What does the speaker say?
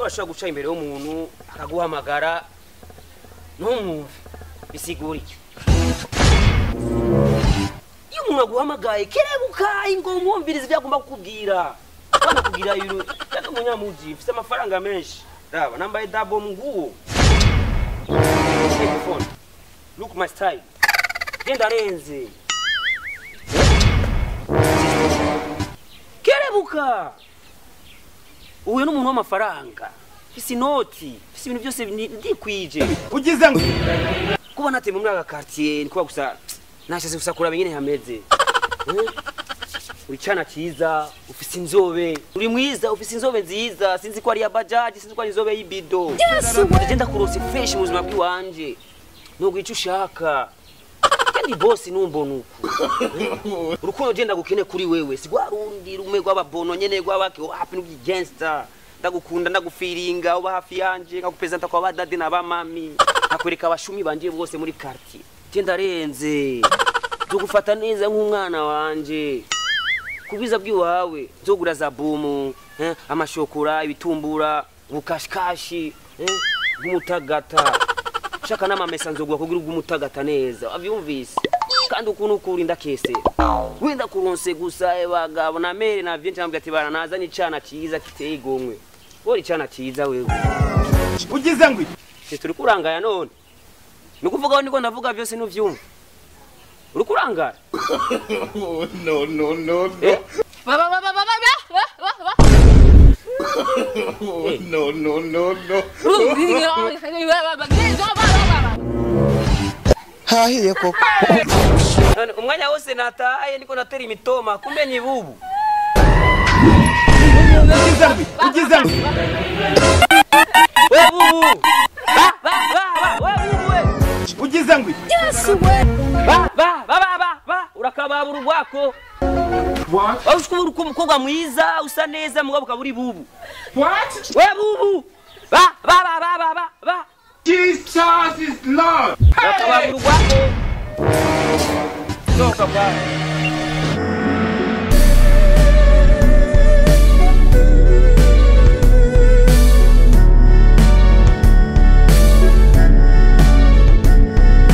urashobora guca imbere y'umuntu akaguhamagara ntumwumve bisigura iki iyo umuntu aguhamagaye kerebuka ngo umwumvirize ibyo agomba kukubwira banakubwira ibintu kandi umunyamugi ufite amafaranga menshi raba nambaye dabo nguwo telefone look my style genda arenze kerebuka uhuye n'umuntu w'amafaranga fise inoti fise ibintu byose ni- ndikwije ugize ngo kuba nateye muri aka quartier ni kuba gusa nashase gusa kuraba ingene hameze Eh? uri cana ciza ufise inzobe uri mwiza ufise inzobe nziza sinzi ko ari ya bajaji sinzi ko ari inzobe y'ibido je ndakurose fresh mu buzima bw'iwanje nubwo ico ushaka kandi bosi numbona uku urukundo je ndagukene kuri wewe si rwa rundi rumwe rw'ababono nyene rw'abake wapi n'ubwigangster ndagukunda ndagufiringa uba hafi yanje nkagupezanta kwa badade na bamami nkakwereka abashumi banje bose muri quartier je ndarenze tugufata neza nk'umwana wanje kubiza bw'iwawe nzogura za bumu eh, amashokora ibitumbura ubukashikashi eh, bw'umutagata shaka n'amamesa nzogura kugira ubw'umutagata neza wavyumvise kandi ukuntu ukurinda kese wenda kuronse gusa eh, bagabo na mere na vyinshi nambwira ati bana nazanye icana ciza kiteye igomwe wori icana ciza wewe ugize ngo Se turi kurangaya none ni ukuvuga niko ndavuga byose nuvyumva uri kurangara no no no eh? Va, va, va, va, va, va, va, va, va, va. no no no no hahiye koko None umwanya wose nataye niko natera imitoma kumbe ni bubu ugize ngo ugize ngo we bubu ba ba ba ba we bubu we ugize ngo ba ba ba ba ba ba urakababura urwako what waba ushobora kuba umukobwa mwiza usa neza mugabo ukaba uri bubu what we bubu ba ba ba ba ba ba ba jesus is lord urakababura urwako sohoka bwawe